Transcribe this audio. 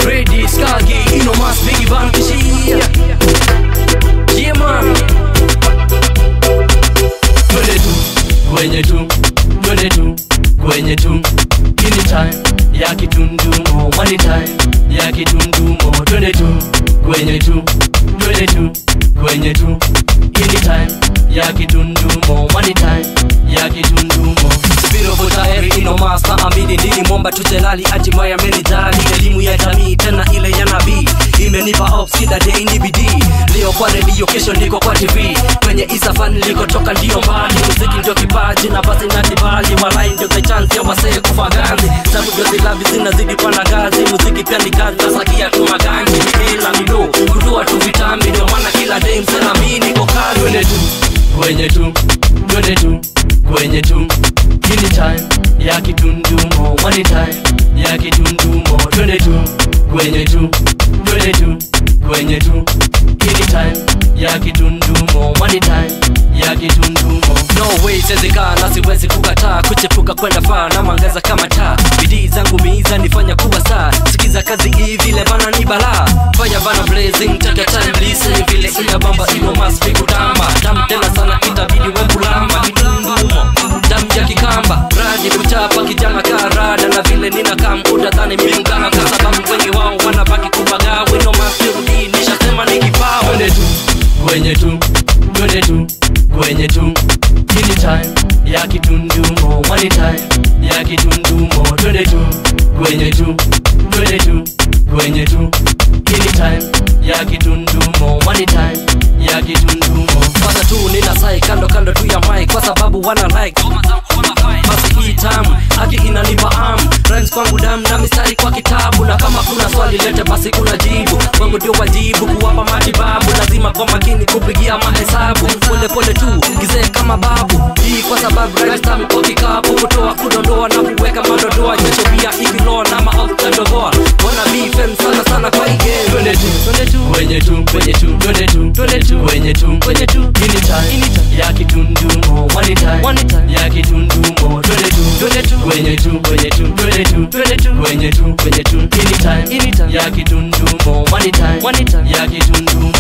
Ready, skagi, ino mas bigi ban kishia Yeah man Twende tu, kwenye tu, twende tu, kwenye tu Ini time ya kitundumo, money time ya kitundumo Twende tu, kwenye tu, twende tu, kwenye tu Ini time ya kitundumo, money time ya kitundumo Virovo tayari ino masta amini nini mwomba tuchelali atimaya amenijali elimu ya jamii tena ile ya nabii imenipa ops kila day ni bidii leo kwa redio kesho ndiko kwa tv kwenye isafan nilikotoka ndio mbali muziki ndio kipaji na basi na kibali walai ndio the chance ya wasee kufa ganzi sabu ndio zilavi zinazidi kwa na gazi muziki pia ni kazi nasakia tu maganji ni ila mido kutoa tu vitambi ndio maana kila day msela mimi niko kazi twende tu kwenye tu twende tu kwenye tu Hili time ya kitundumo money time ya kitundumo twende tu kwenye tu twende tu kwenye tu Hili time ya kitundumo money time ya kitundumo no way sezekana siwezi kukataa kuchepuka kwenda faa na mwangaza kama taa bidii zangu miiza nifanya kuwa saa sikiza kazi hii vile bana ni balaa fanya bana blazing take your time listen vile ina bamba ino must be kutamba tam tena sana itabidi we kulamba kitundumo damu ya kikamba radi kuchapa kijana karada na vile nina kam utadhani mimkana kwa sababu wengi wao wanabaki kubagaa wino masirudi nishasema ni kipawa twende tu kwenye tu twende tu kwenye tu hili time ya kitundumo money time ya kitundumo twende tu kwenye tu twende tu kwenye tu hili time ya kitundumo money time ya kitundumo kwanza tu nina sai kando kando tu ya mic kwa sababu wana like basi hii tamu haki inanipa am rhymes kwangu damu na mistari kwa kitabu na kama kuna swali lete basi kuna jibu kwangu ndio wajibu kuwapa matibabu lazima kwa makini kupigia mahesabu pole pole tu gizee kama babu hii kwa sababu rhymes tamu kwa kikapu kutoa kudondoa na kuweka madodoa jasho pia ikiloa na maotadogoa wana bifem sana sana kwa hii game twende tu twende tu kwenye tu kwenye tu twende tu twende tu kwenye tu kwenye tu ini time ya kitundumo one time one time ya kitundumo twende tu twende tu kwenye tu kwenye tu twende tu twende tu kwenye tu kwenye tu ini time ini time ya kitundumo one time one time ya kitundumo